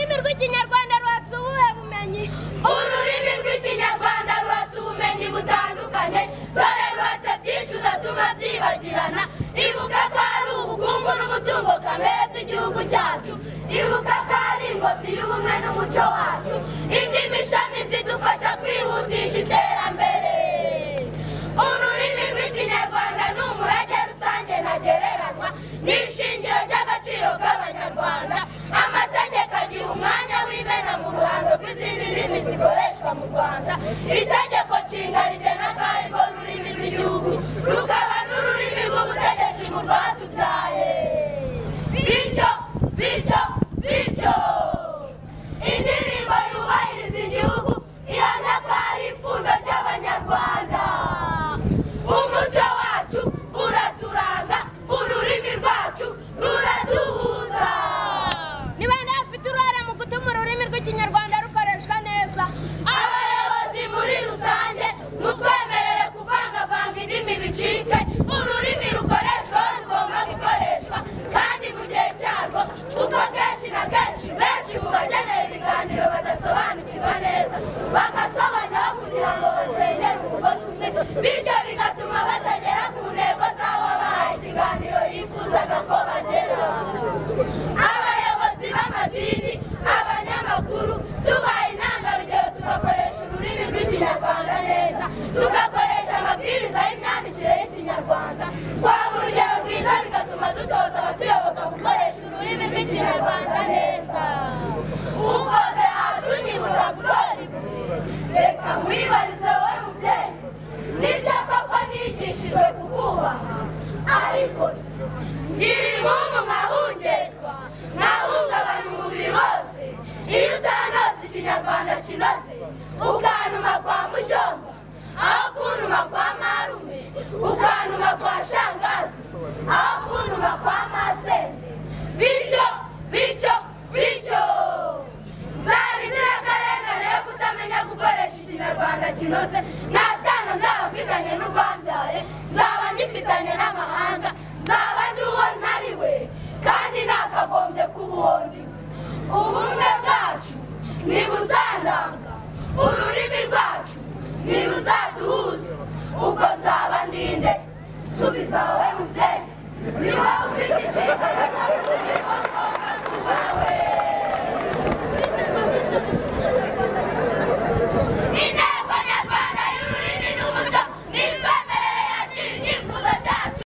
rw'ikinyarwanda rwatse ubuhe bumenyi ururimi rw'ikinyarwanda rwatse ubumenyi butandukanye dore rwatse byinshi udatuma byibagirana ibuka ko ari ubukungu n'umutungo kamere by'igihugu cyacu ibuka ko ari ingobyi y'ubumwe n'umuco wacu indimi ishami zidufasha kwihutisha iterambere ururimi rw'ikinyarwanda ni umurage rusange ntagereranywa ni ishingiro ry'agaciro k'abanyarwanda amategeko agira umwanya w'imena mu ruhando rw'izindi ndimi zikoreshwa mu rwanda itegeko nshinga rigena ko ari rwo rurimi rw'igihugu rukaba n'ururimi rw'ubutegetsi mu rwatubyaye bityo bityo bityo indirimbo yubahiriza igihugu ihamya ko ari ipfundo ry'abanyarwanda umuco wacu uraturanga ururimi rwacu ruraduhuza ni bande bafite uruhare mu gutuma ururimi rw'ikinyarwanda rukoreshwa neza abayobozi muri rusange mutwemerere kuvangavanga indimi bicike ururimi rukoreshwa aho rugomba gukoreshwa kandi mu gihe cyarwo kuko kenshi na kenshi benshi mu bakeneye ibiganiro badasobanukirwa neza bagasobanyaho kugira ngo basengere umugozi umwe bityo bigatuma batagera ku ntego z'aho bahaye ikiganiro yifuzaga ko bagera abayobozi b'amadini abanyamakuru tubaye intangarugero tugakoresha ururimi rw'ikinyarwanda neza tugakoresha amabwiriza y'imyandikire y'ikinyarwanda twaba urugero rwiza bigatuma dutoza abatuyoboka gukoresha ururimi rw'ikinyarwanda neza ukoze hasi unyibutsa gutora ibuye reka mwibarize wowe mubyeyi nibyo koko nigishijwe kukubaha ariko se ngira impamvu nkahungerwa nkahungabanya umubiri wose iyo utanose ikinyarwanda kinoze ukanuma kwa mujomba aho kunuma kwa marume ukanuma kwa shangazi aho kunuma kwa masenge bityo bityo bityo nzaba inzirakarengane yo kutamenya gukoresha ikinyarwanda kinoze nta sano nzaba mfitanye n'urwambyaye nzaba ngifitanye n'amahanga nzaba ndi uwo ntari we kandi nakagombye kuba uwo ndi we ubumwe bwacu ntibuzandanga ururimi rwacu ntiruzaduhuza ubwo nzaba ndinde subiza wowe mubyeyi ni wowe